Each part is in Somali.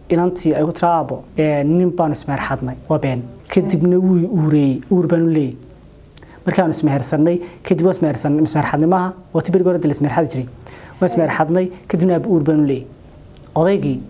inantii ay ku tira aabo nin baanu ismeherxadnay waa been kadibna wuu uureeyey uur baanu leeyay markaanu ismehersanay kadib waa ismehersanay ismeherxadnimaha waa ti berigi hore la ismeherxadi jiray waa ismeherxadnay kadibna aaba uur baanu leeyay odaygii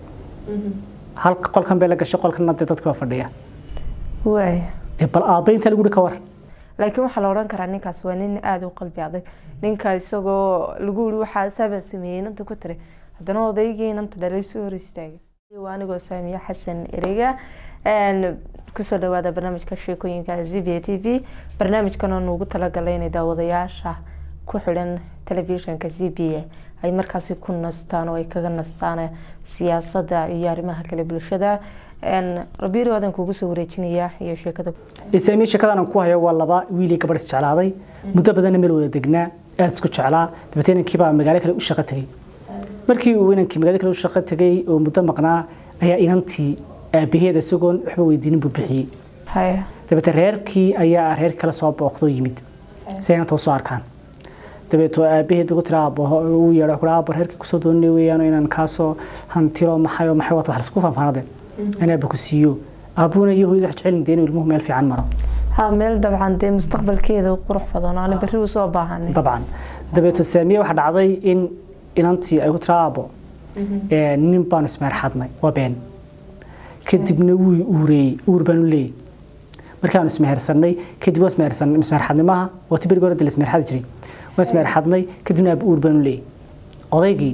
halka qolkan bay la gashay qolkana dee dadka waa fadhiya waay dee bal aabba inta lagu ka war laakiin waxaa la odhan karaa ninkaas waa nin aada u qalbi adag ninka isagoo lagu yiri waxaa saaba sameeyey inanta ku tiri haddana odaygii inanta dhalay soo hor istaagay waa anigoo saamiya xasan ereyga kusoo dhawaada barnaamijka sheekooyinka z b a t v barnaamijkan oo nuugu talagalay inay daawadayaasha ku xidhan telefishinka z b a ay markaasi ku nastaan oo ay kaga nastaan siyaasadda iyo arrimaha kale bulshada rabiiri waadan kugu soo wareejinayaa iyo sheekada isaamiye sheekadan aan ku hayo waa laba wiil iyo gabadh isjeclaaday muddo badanna meel wada degnaa aada isku jeclaa dabeetee inankiibaa magaalo kale u shaqo tegey markii uu inankii magaalo kale u shaqo tegey oo muddo maqnaa ayaa inantii aabaheeda isagoon waxba weydiinin buu bixiyey haya dabeete reerkii ayaa reer kale soo booqdoo yimid si ay inanta usoo arkaan dabeeto aabaheed bay ku tiri aabo uu yeedho kula aabo reerkii kusoo doonanay weeyaan inaan kaasoo hantilo maxay oo maxay wato wax laisku faanfaanadeen in aaba ku siiyo aabuhuna iyo hooyada wax jecelin dee inuu ilmuhu meel fiican maro ha meel dabcan dee mustaqbalkeeda qurux badan oo aan berri usoo baahanay dabcan dabeeto saamiye waxaa dhacday in inantii ay ku tiri aabo nin baanu ismeherxadnay waa been kadibna wuu uureeyey uur baanu leeyay markaanu ismehersanay kadib waa ismehersanay ismeherxadnimaha waa ti berigi hore la ismeherxadi jiray waa ismeherxadnay kadibna aaba uur baanu leeyay odaygii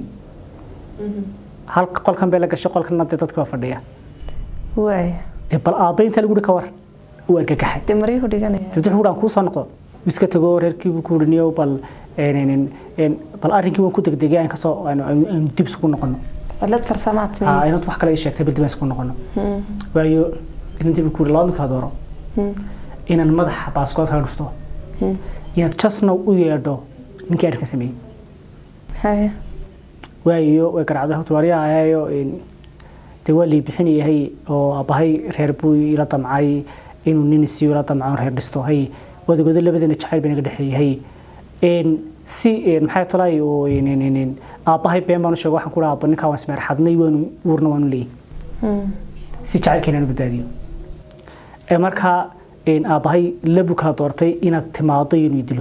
halka qolkan bay la gashay qolkana dee dadka waa fadhiya waay dee bal aabba inta lagu ka war uu argagaxay dee maryuhu dhiganaya dabdi wuxuu dhaan kuu soo noqdo wuu iska tago reerkiibuu ku dhiniyo bal bal arrinkii waan ku degdegay aan kasoo aan dib isugu noqono cilad farsamaad inantu wax kale ii sheegtay bal dib aan isugu noqono waayo inantii buu ku yidhi laba mid kala dooro inaan madaxa baaskood kala dhufto inaad jasnow u yeedho ninkii arrinka sameeyey haya waayo way garacday horta waaryahayo dee waa lii bixinayahay oo aabbahay reer buu ila damcay inuu nin isiyo ila damco reer dhisto hay wadagodo labadana jacayl bay naga dhexeeyay si maxay tolay oo aabbahay been baan u sheego waxaan ku dhaha aabba ninkaa waan ismeerxadnay waanu uurna waanu leeyay si jacaylkeena aanu badbaadiyo markaa aabbahay labu kala doortay inaad timaado iyo inuu dilo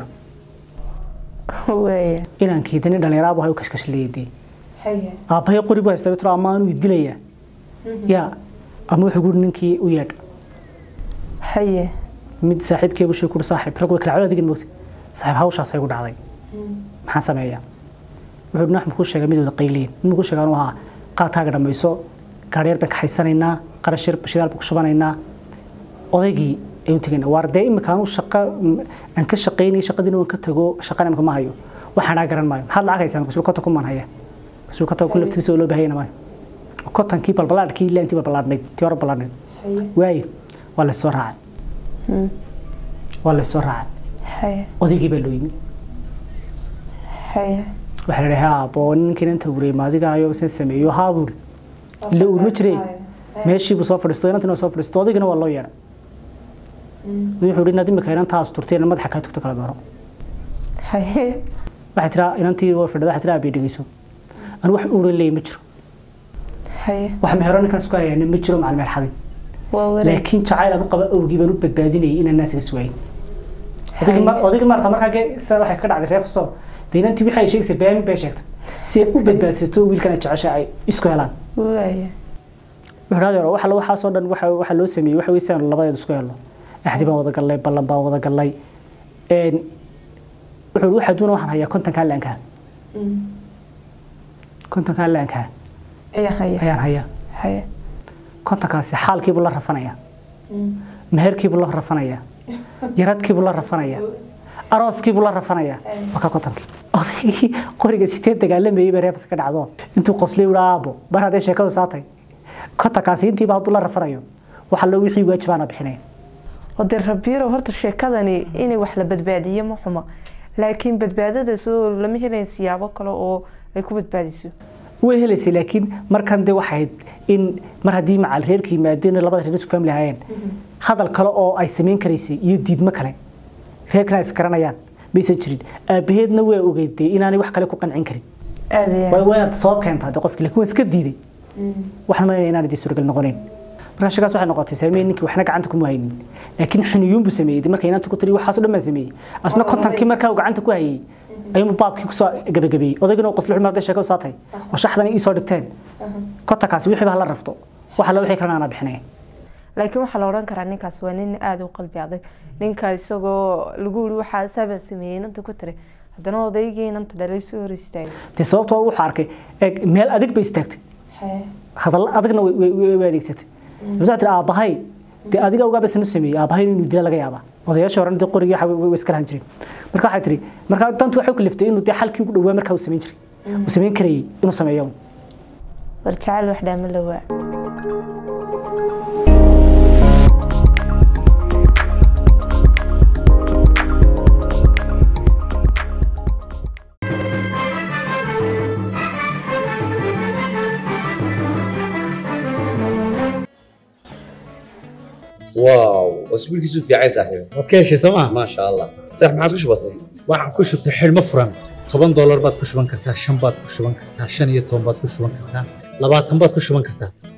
waaya inaan keedani dhalinyaro aabbahay u kashkashleeyay dee aabbahay qori buu haystaa tiro ama anuu dilayaa yaa ama wuxuu guri ninkii u yeedh haye mid saaxiibkeebu shuu kuri saaxiib rag way kala cawla digin moogta saaxiib hawshaas ay ku dhacday maxaan sameeyaa wuxuu dhinax muxuu sheegay mid wada qayliin mid muxuu sheegaa inuu ahaa qaadkaaga dhammayso gaadheer baan kaxaysanaynaa qarash yar bashidaal baan ku shubanaynaa odaygii ayuu tegaynaa waar dee imika anu shaqa aan ka shaqaynay shaqadiina waan ka tago shaqana imika ma hayo waxaan dhaa garan maayo maxaad lacag haysaa masuul kota kumaan haya masuul kota ku laftigiisa oo loo baahayana maayo kotankii balbalaadhkii ilaantii balbalaadhnayd tii hore balbaladhnayd waaye waa laysoo raacay waa laysoo raacay haye odaygii baa loo yimid haye waxaa la dhahay aabo ninkan inta uurey maadigaayo san sameeyo haa buuri ila uurma jire meeshii buu soo fadhiisto inantina soo fadhiisto odaygana waa loo yeedhay wuxuu yidhi inaad imika inantaas turtay ina madaxa kaa tugto kala dooro haye waxay tiraa inantii waa fadhida waxay tiraa aabay dhegeyso anu wax uuran leeyahy ma jiro haye wax mehero ninkan isku hayana ma jiro macal meerxadin waa walaal laakiin jacayl aan u qaba awgii baan u badbaadinayay inaan naas iga suwayin odaygii maarta markaa waxay ka dhacday reefaso dee inantii wixii ay sheegaysa been bay sheegtay si ay u badbaadsato wiilkan ay jecesha ay isku helaan waaya wuxuu dhahday waxa la waxaasoo dhan waxa waxa loo sameeyey waxa weysaan labadeed isku helno axdi baan wada gallay ballan baan wada gallay een wuxuu waxa duuna waxaan hayaa kontonka laanka kontonka laanka ayaa haya ayaan hayaa haye kontonkaasi xaalkiibuu la rafanayaa meherkiibuu la rafanayaa yaradkiibuu la rafanayaa arooskiibuu la rafanayaa waa ka kontonkii odaygii qoriga sitee dagaalamayay bay reefas ka dhacdo intuu qoslay wuhi aabo bar haddee sheekadu saatay kontonkaasi intiiba hadduu la rafanayo waxa loo wixii waajibaana bixinaya ode rabiiro horta sheekadani inay wax la badbaadiyo ma xuma laakiin badbaadadaas oo lama helayn siyaabo kale oo ay ku badbaadiso way helaysay laakiin markan de waxayd in mar haddii macal reerka yimaadeen labada reer isu family ahaayeen hadal kale oo ay samayn karaysay iyo diidmo kale reerkana ay isgaranayaan maysan jirin aabaheedna waa ogeydee inaanay wax kale ku qancin karin aada waa waa inaad sabab keentaa de qofki laakiin waa iska diiday waxaan malayna inaan idin suuragal noqonayn markaa shakaas waxay noqotay saameye ninkii waxna gacanta kuma haynin laakiin xiniyuun buu sameeyey markay inaanta ku tiri waxaas oo dhan baa sameeyey asna kontankii markaa uu gacanta ku hayey ayuu baabkii kusoo gabagabeeyey odaygana uu qosli xumar sheeko saatay oo shaxdan ii soo dhigteen kontankaasi wixii baa la rafto waxa la wixii kalena aanaa bixinay laakiin waxaa la odhan karaa ninkaas waa nin aada u qalbi adag ninka isagoo lagu yiri waxaa saabaa sameeyey inanta ku tiri haddana odaygii inanta dhalay soo hor istaagay dee sababtoo wuxuu arkay eeg meel adig bay istaagtay hadal adagna way- way way- way adeegsatay waxaa tiri aabbahay dee adiga ugaa basan u sameeyey aabbahay inuu dila laga yaabaa odayaasha hore dee qorigii waxa way way iska lahan jireen marka waxay tiri marka dantu waxay u kaliftay inuu dee xalkii ugu dhawaa markaa uu samayn jiray uu samayn karayey inuu sameeyo war jacayl wax dhaama la waa واو اسبوعك في عايز صاحبي waad ka heshay sooma ما شاء الله صح ما عاد كش بسيط waxaan ku shubtay xidhmo furan toban doolar baad ku shuban kartaa shan baad ku shuban kartaa shan iyo toban baad ku shuban kartaa labaatan baad ku shuban kartaa